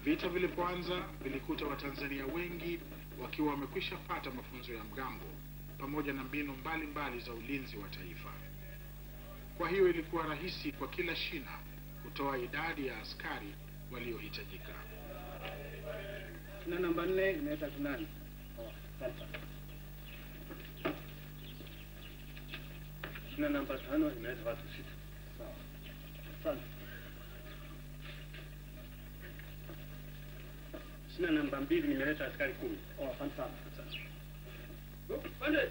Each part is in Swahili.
Vita vilipoanza vilikuta Watanzania wengi wakiwa wamekwisha pata mafunzo ya mgambo pamoja na mbinu mbalimbali za ulinzi wa taifa. Kwa hiyo ilikuwa rahisi kwa kila shina kutoa idadi ya askari waliohitajika. Shina namba nne imeleta tunani. Oh, sasa. Shina namba tano imeleta watu sita. Sawa. Asante. Shina namba mbili nimeleta askari kumi. Oh, asante sana. Asante. Oh, Pande.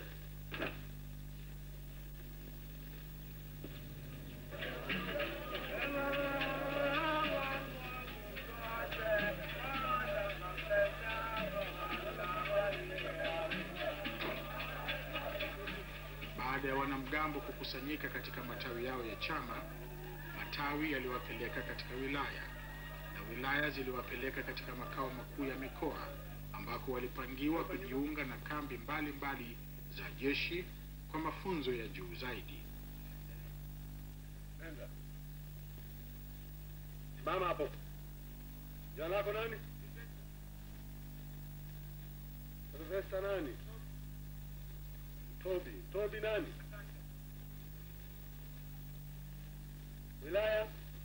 Baada ya wanamgambo kukusanyika katika matawi yao ya chama, matawi yaliwapeleka katika wilaya na wilaya ziliwapeleka katika makao makuu ya mikoa ambako walipangiwa kujiunga na kambi mbalimbali mbali za jeshi kwa mafunzo ya juu zaidi. Nenda. Simama hapo. Jina lako nani? Profesa nani? Tobi. Tobi nani? Wilaya?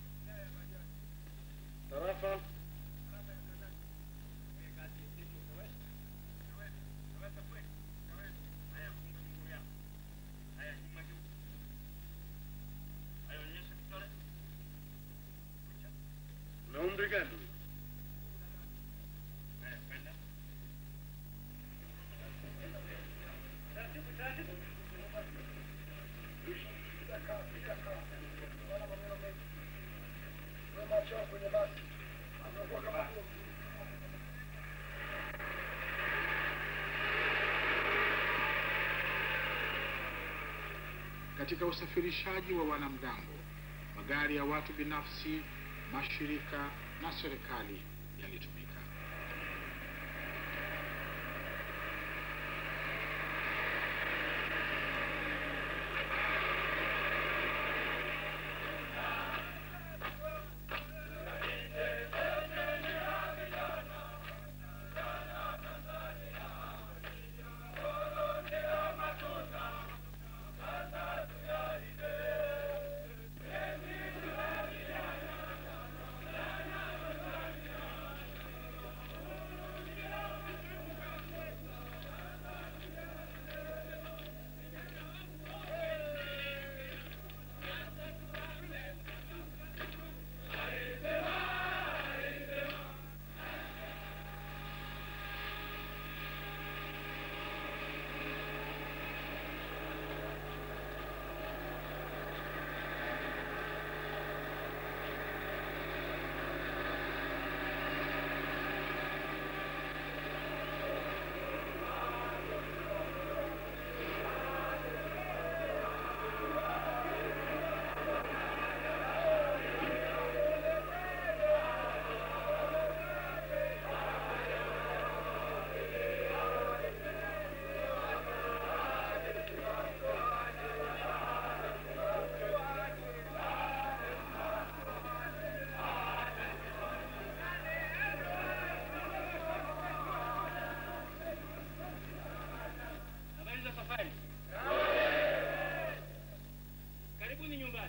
Tarafa? Na umri gani? Katika usafirishaji wa wanamgambo, magari ya watu binafsi, mashirika na serikali yalitumika. Habari za safari. Karibuni nyumbani.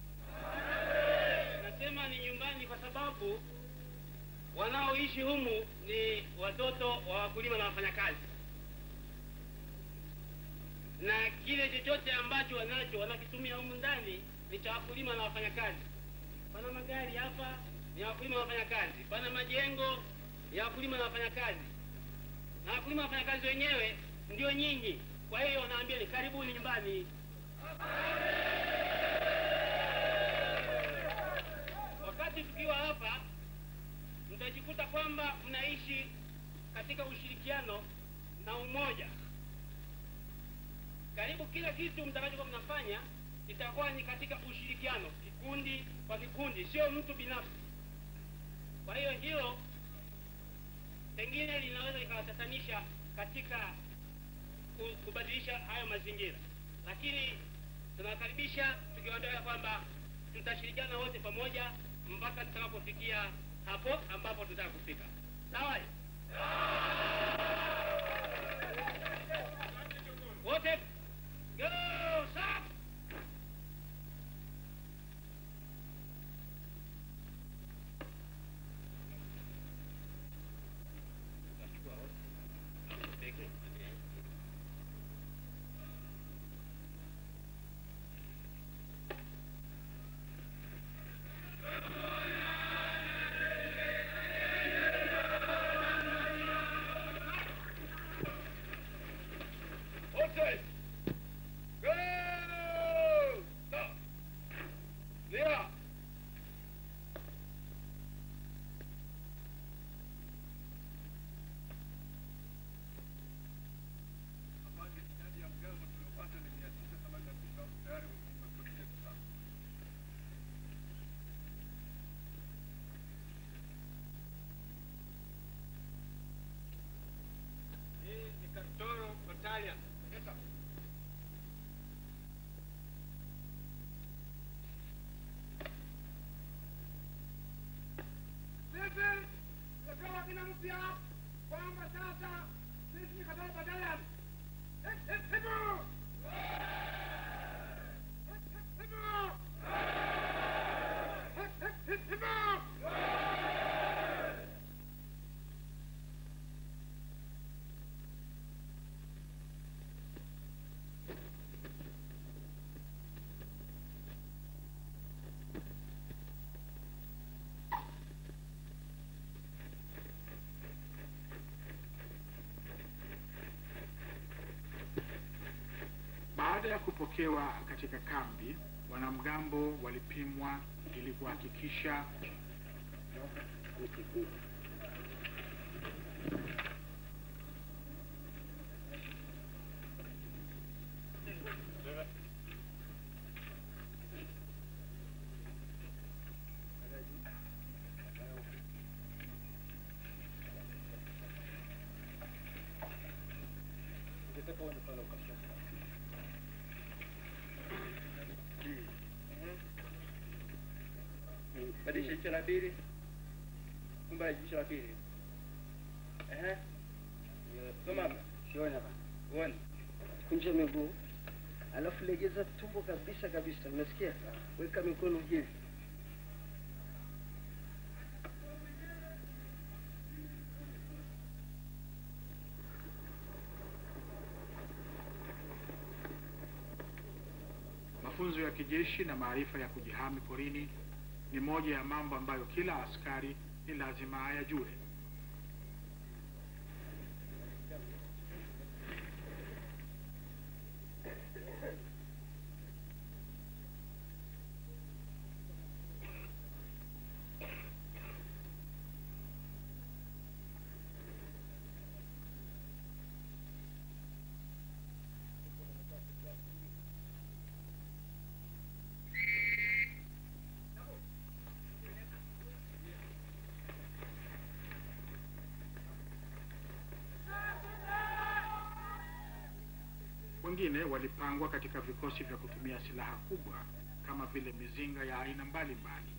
Nasema ni nyumbani kwa sababu wanaoishi humu ni watoto wa wakulima na wafanyakazi, na kile chochote ambacho wanacho wanakitumia humu ndani ni cha wakulima na wafanyakazi. Pana magari hapa ni ya wakulima na wafanyakazi, pana majengo ya wakulima na wafanyakazi, na wakulima na wafanyakazi wenyewe ndio nyinyi. Kwa hiyo wanaambia ni karibuni nyumbani. Wakati tukiwa hapa, mtajikuta kwamba mnaishi katika ushirikiano na umoja. Karibu kila kitu mtakachokuwa mnafanya itakuwa ni katika ushirikiano, kikundi kwa kikundi, sio mtu binafsi. Kwa hiyo hilo pengine linaweza likawatatanisha katika ku- kubadilisha hayo mazingira, lakini tunawakaribisha tukiwaambia kwamba tutashirikiana wote pamoja mpaka tutakapofikia hapo ambapo tutaka kufika. Sawa? Wote go stop. Outside. Go! Stop. Clear. Hii ni Katoro Battalion. Yes, sir. Sisi tumepewa jina mpya kwamba sasa sisi ni Katoro Battalion. Eh, eh, Hebu! Eh, eh, hebu! Eh, eh, eh, hebu! Baada ya kupokewa katika kambi, wanamgambo walipimwa ili kuhakikisha Badilisha jicho la pili. Kumba jicho la pili. Ehe. Soma hapa. Siona hapa. Uone. Kunja miguu, alafu legeza tumbo kabisa kabisa, umesikia? Weka mikono hivi. mafunzo ya kijeshi na maarifa ya kujihami porini ni moja ya mambo ambayo kila askari ni lazima ayajue. Wengine walipangwa katika vikosi vya kutumia silaha kubwa kama vile mizinga ya aina mbalimbali.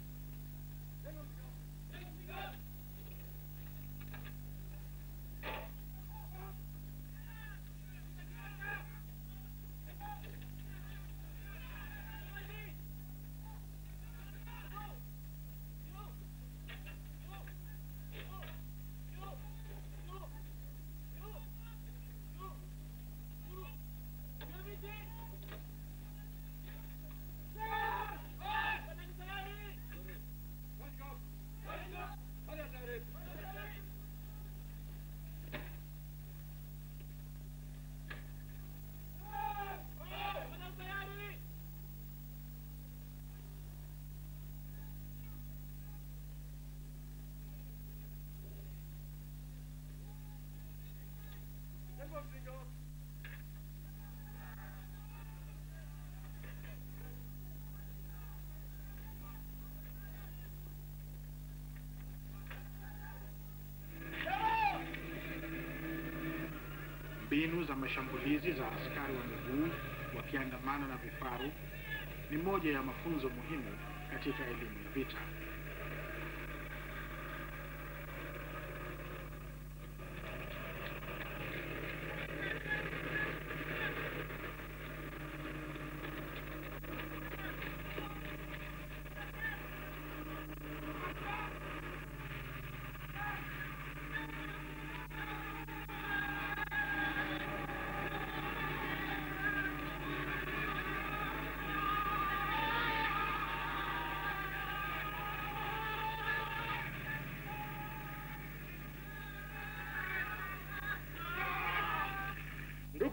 Mbinu za mashambulizi za askari wa miguu wakiandamana na vifaru ni moja ya mafunzo muhimu katika elimu ya vita.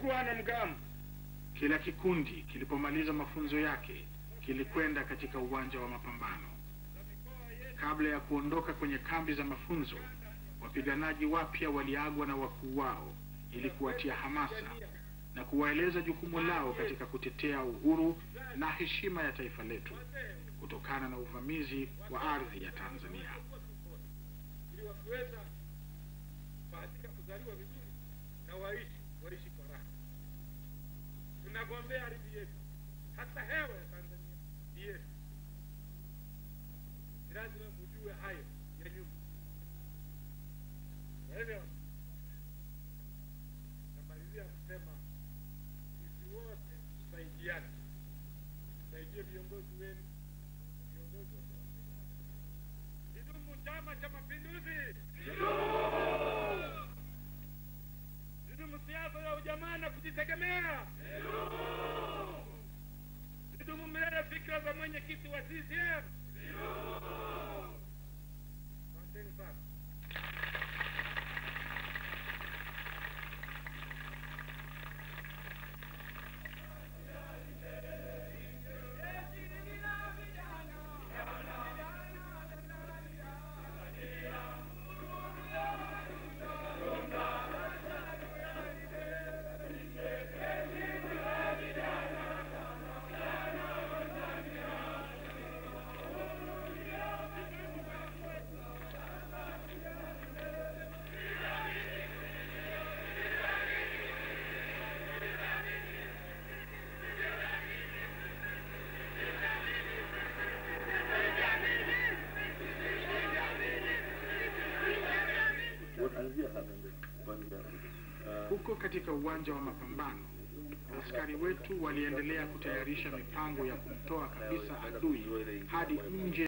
kuwa na mgamu Kila kikundi kilipomaliza mafunzo yake kilikwenda katika uwanja wa mapambano. Kabla ya kuondoka kwenye kambi za mafunzo, wapiganaji wapya waliagwa na wakuu wao ili kuwatia hamasa na kuwaeleza jukumu lao katika kutetea uhuru na heshima ya taifa letu kutokana na uvamizi wa ardhi ya Tanzania. ili wakiweza kubahatika kuzaliwa vizuri na waishi waishi kwa raha. Tunagombea ardhi yetu, hata hewa ya Tanzania ni yetu. Ni lazima mjue hayo ya nyuma. Kwa hivyo namalizia kusema sisi wote tusaidiane, tusaidie viongozi wenu, viongozi wa Tanzania. Kidumu Chama cha Mapinduzi! Kidumu siasa ya ujamaa na kujitegemea! Kidumu milele fikra za mwenyekiti wa CCM! Asanteni sana. Huko katika uwanja wa mapambano, askari wetu waliendelea kutayarisha mipango ya kumtoa kabisa adui hadi nje